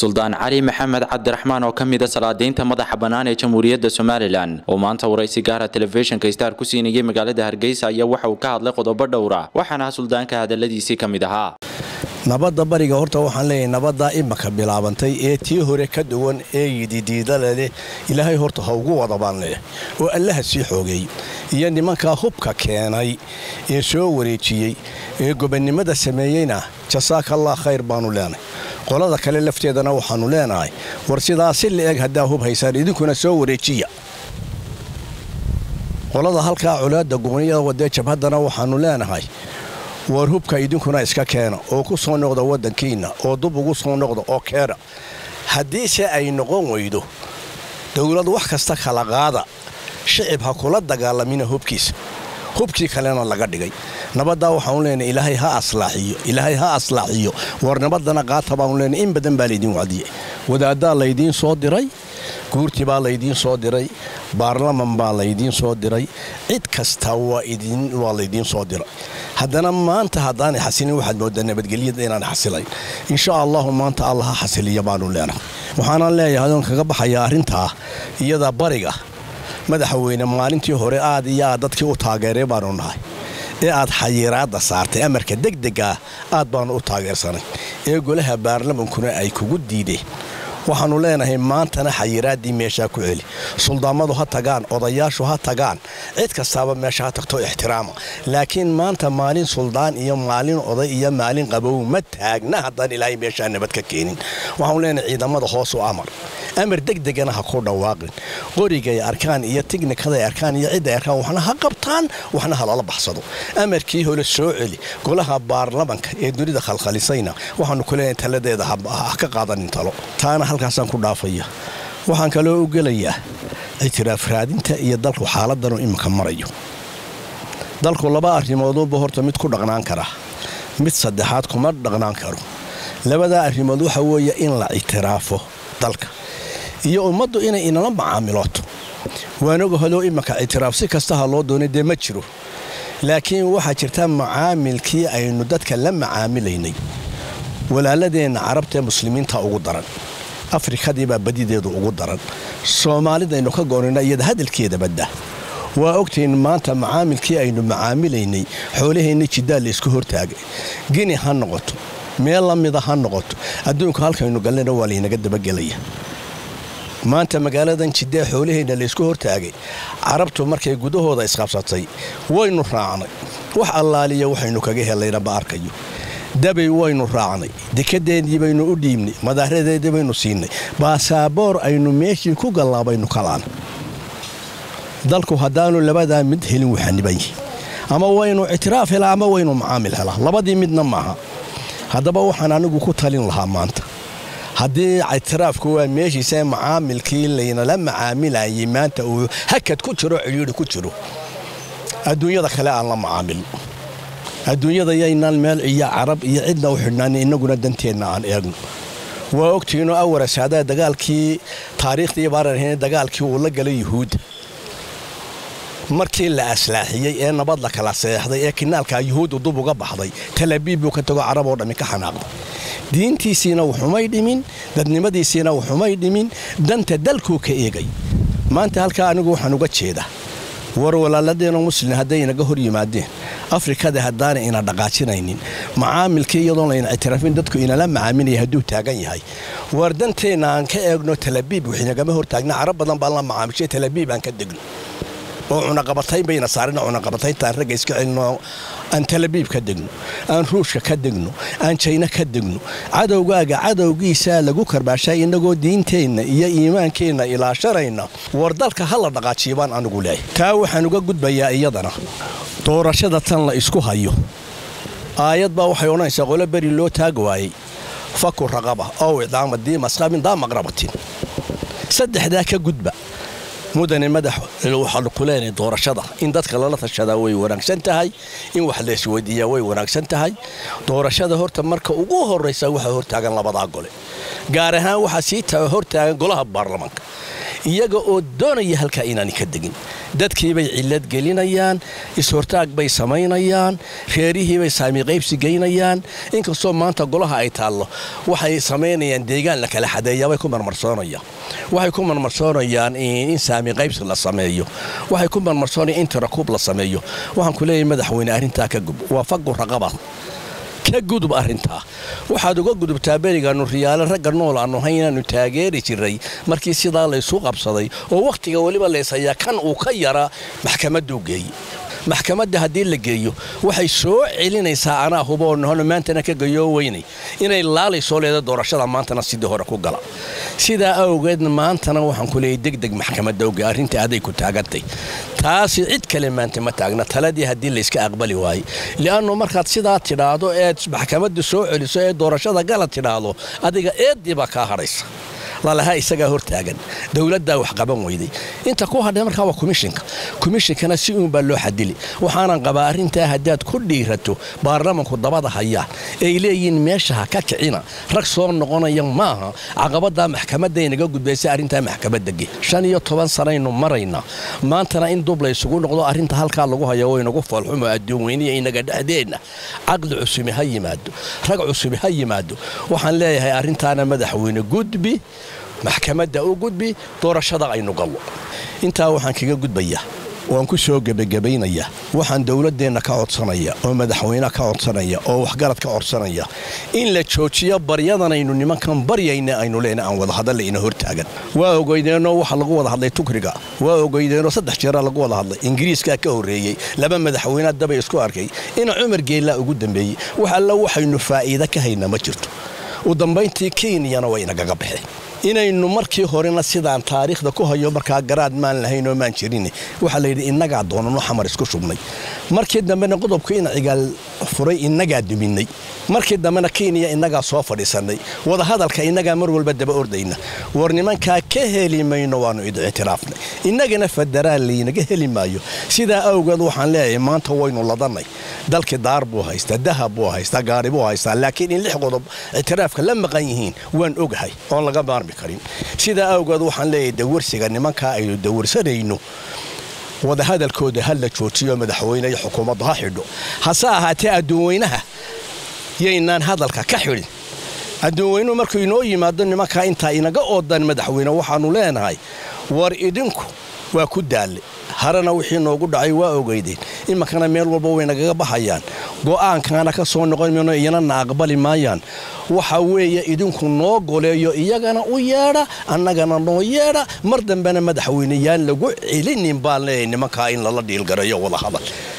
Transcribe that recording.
suldaan cali maxamed cabdiraxmaan oo ka mid a salaadiinta madaxa bannaan ee jamhuuriyadda somalilan oo maanta waraysi gaara telefishinka star ku siinayay magaalada hargeysa ayaa waxa uu ka hadlay qodobo dhowra waxaana suldaanka hadaladiisii ka mid ahaa nabadda bariga horta waxaan leeyahay nabaddaa imaka bilaabantay ee tii hore ka duwan ee yididiidale leh ilaahay horta ha ugu wada baan leeyahay oo allaha sii xoogeey iyo nimankaa hubka keenay ee soo wareejiyey ee gobonnimada sameeyeyna jasaaka allah khayr baanu leenahay qolada kale lafteedana waxaannu leenahay war sidaa si la-eg haddaa hub haysaan idinkuna soo wareejiya qolada halkaa colaadda gooniyada wadee jabhaddana waxaannu leenahay war hubka idinkuna iska keena oo ku soo noqda waddankiinna oo dub ugu soo noqda oo keena haddiise ay noqon weydo dowlad wax kasta kala qaada shicib ha kula dagaalamina hubkiisa hubkii kalena laga dhigay nabaddaa waxaanu leenahay ilaahay ha aslaaxiyo ilaahay ha aslaaxiyo war nabaddana qaata baanu leenahay in badan baa laydiin wacdiyey wadaaddaa laydiin soo diray guurtii baa laydiin soo diray baarlaman baa laydiin soo diray cid kasta waa laydiin soo diray haddana maanta haddaanay xasilin waxaad moodaa nabadgelyada inaan xasilayn insha allahu maanta alla ha xasiliya baanu leenahay waxaanaan leeyahay adoon kaga baxayaa arrintaa iyada bariga madaxweyne maalintii hore aad iyo aad dadkii u taageeray baanu nahay ee aad xayiraadda saartay amarka degdega aad baanu u taageersanay ee golaha baarlamankuna ay kugu diideen waxaannu leenahay maantana xayiraaddii meeshaa ku celi suldaamadu ha tagaan odayaashu ha tagaan cid kastaaba meesha ha tagto ixtiraama laakiin maanta maalin suldaan iyo maalin oday iyo maalin qabow ma taagna haddaan ilaahay meeshaa nabad ka keenin waxaanu leenahay ciidamada hoos u amar amar degdegana ha ku dhawaaqin qorigay arkaan iyo tighnikaday arkaan iyo cidday arkaan waxna ha qabtaan waxna ha lala baxsado amarkii hole soo celi golaha baarlamanka ee dunida khalkhalisayna waxaanu ku leenahay taladeeda ha ka qaadanin talo taana halkaasaan ku dhaafaya waxaan kaloo u gelayaa ictiraaf raadinta iyo dalku xaaladanuu iminka marayo dalku laba arrimoodunba horta mid ku dhaqnaan kara mid saddexaad kuma dhaqnaan karo labadaa arrimood waxa weeye in la ictiraafo dalka iyo ummaddu inay inala macaamilooto waanaga hodoo iminka ictiraaf si kastaha loo doonay dee ma jiro laakiin waxaa jirta macaamilkii aynu dadka la macaamilaynay walaaladeenna carabtaee muslimiinta ugu daran afrikadiibaa badideedu ugu daran soomaalidaynu ka goonayna iyada hadalkeeda badda waa ogtayn maanta macaamilkii aynu macaamilaynay xoolaheenna jiddaal laysku hortaagay gini ha noqoto meel la mida ha noqoto adduunka halkaynu galnayna waa laynaga dabagelaya maanta magaaladan jiddee xoolaheenna laysku hortaagay carabtu markay gudahooda isqabsatay waynu raacnay wax allaaliya waxaynu kaga helayna ma arkayo dabay waynu raacnay dekadeedii baynu u dhiibnay madaaradeedii baynu siinay baasaboor aynu meeshii ku gallaabaynu kalaan dalku haddaanu labadaa mid helin waxaniban yihi ama waynu ictiraaf helaa ama waynu macaamil helaa labadii midna maaha haddaba waxaan anigu ku talin lahaa maanta haddii ictiraafku waa meeshiisa macaamilkii laynala macaamilayay maanta uu hakad ku jiro cidhiidhi ku jiro adduunyada kale aan la macaamilno adduunyada yaynaan meel iyo carab iyo cidna u xidhnaan innaguna danteenna aan eegno waa ogtiinoo awarasaada dagaalkii taariikhdii baararheen dagaalkii uu la galay yuhuudda markii la aslaaxiyey ee nabad la kala seexday ee kinaalkaa yuhuuddu dub uga baxday talabiib buu ka tago carab oo dhammi ka xanaaqday diintiisiina wuxumay dhimin dadnimadiisiina wuxumay dhimin danta dalkuu ka eegay maanta halkaa anigu waxaan uga jeedaa war walaaladeenoo muslin hadday inaga hor yimaadeen afrikada haddaanay ina dhaqaajinaynin macaamilkii iyadoon layna ictiraafin dadku inala macaamilaya hadduu taagan yahay war danteenna aan ka eegno talabiib waxinagama hortaagna carab badan baan la macaamishay talabiib aan ka degno oo cunaqabatayn bayna saarina cunaqabatayntaan ragga iska celino aan talabiib ka degno aan ruushka ka degno aan jayna ka degno cadowgaaga cadowgiisaa lagu karbaashay innagoo diinteenna iyo iimaankeenna ilaashanayna war dalka ha la dhaqaajiyo baan anigu leeyahay taa waxaan uga gudbayaa iyadana doorashada tan la isku hayo aayad baa waxay odhanaysaa qolo beri loo taag waayey faku raqaba ow idaama diimasqabin daa maqrabatin saddexdaa ka gudba mudane madax waxaanu ku leenahay doorashada in dadka lala tashadaa way wanaagsan tahay in wax laysweydiiyaa way wanaagsan tahay doorashada horta marka ugu horraysa waxaa hortaagan labadaa gole gaar ahaan waxaa sii hortaagan golaha baarlamanka iyaga oo doonaya halkaa inaani ka degin dadkiibay cillad gelinayaan is-hortaag bay samaynayaan reerihiibay saamiqaybsi geynayaan inkastoo maanta golaha ay taallo waxay samaynayaan deegaan la kala xadeeyaabay ku marmarsoonayaan waxay ku marmarsoonayaan in saamiqaybsi la sameeyo waxay ku marmarsoonayaan in tirakuub la sameeyo waxaan ku leeyahay madaxweyne arrintaa ka gub waa fagu raqaba ka gudub arrintaa waxaad uga gudubtaa berigaannu riyaale ragga nool aannu hay inaannu taageeri jiray markii sidaa laysu qabsaday oo wakhtiga weliba layshayaa kan uu ka yaraa maxkamadduu geeye maxkamadda haddii la geeyo waxay soo celinaysaa anaa huboo nohono maantana ka gayoo weynay inay laalaysoo leeda doorashada maantana sidii hore ku gala sidaa awgeedna maantana waxaan ku leeyay degdeg maxkamadda oge arrinta aday ku taagantay taasi cid kale maanta ma taagna taladii haddii layska aqbali waaye li'annu markaad sidaa tidhaahdo eed maxkamadda soo celiso ee doorashada gala tidhaahdo adiga eeddii baa kaa hadhaysa lalahaa isagaa hortaagan dowladdaa wax qaban weyday inta ku hadhay markaa waa komishinka komishinkana si uunbaa loo xadili waxaanan qabaa arrintaa haddaad ku dhiirato baarlamanku dabada hayaan ay leeyihiin meesha ha ka kicina rag soo noqonaya maaha caqabaddaa maxkamadaynaga gudbaysa arrintaa maxkamadda ge shan iyo toban sanaynu maraynaa maantana in dub laysugu noqdo arrinta halkaa lagu haya waynagu foolxumo adduun weyniya inaga dhexdeenna caqli cusubi ha yimaado rag cusubi ha yimaado waxaan leeyahay arrintaana madaxweyne gudbi maxkamadda u gudbi doorashada aynu gallo intaa waxaan kaga gudbayaa waan ku soo gebagabaynayaa waxaan dowladdeenna ka codsanaya oo madaxweyne ka codsanaya oo waxgarad ka codsanaya in la joojiyo baryadanaynu nimankan baryayna aynu leena aan wadahadalla ina hortaagan waa ogeydeenoo waxa lagu wada hadlay tukriga waa ogeydeenoo saddex jeera lagu wada hadlay ingiriiskaa ka horreeyey laba madaxweyne dabay isku arkay ina cumar geellaa ugu dambeeyey wax alla waxaynu faa'iida ka haynaa ma jirto u dambayntii kenyana way inagaga baxeen inaynu markii horena sidaan taariikhda ku hayo markaa garaad maan lahayn oo maan jirin waxaa layidhi innagaa doonano xamar isku shubnay markii dambena qodobku in cigaal furay innagaa duminay markii dambena kenya innagaa soo fadhiisannay wadahadalka innagaa mar walba daba ordayna war nimankaa ka heli mayno waannu id ictiraafnay innagana federaal laynaga heli maayo sidaa awgeed waxaan leeyahay maanta waynu ladannay dalkii daar buu haystaa dahab buu haystaa gaari buu haystaa laakiin in lix qodob ictiraafka la maqan yihiin waan ogahay oon laga maarmi karin sidaa awgeed waxaan leeyahay dawarsiga nimankaa aynu dawarsanayno wadahadalkooda ha la joojiyo madaxweyne iyo xukuumaddu ha xidho hase ahaatee adduunweynaha yaynaan hadalka ka xidhin adduunweynuhu markuu inoo yimaado nimankaa intaa inaga oodan madaxweyne waxaannu leenahay war idinku waa ku daalle harena wixii noogu dhacay waa ogeydeen iminkana meel walba way nagaga baxayaan go'aankaana ka soo noqon mayno iyanana aqbali maayaan waxa weeye idinku noo goleeyo iyagana u yeedha annagana noo yeedha mar dambena madaxweyneyaan lagu celinin baan leeyahay nimankaa in lala dhiilgarayo wadahadal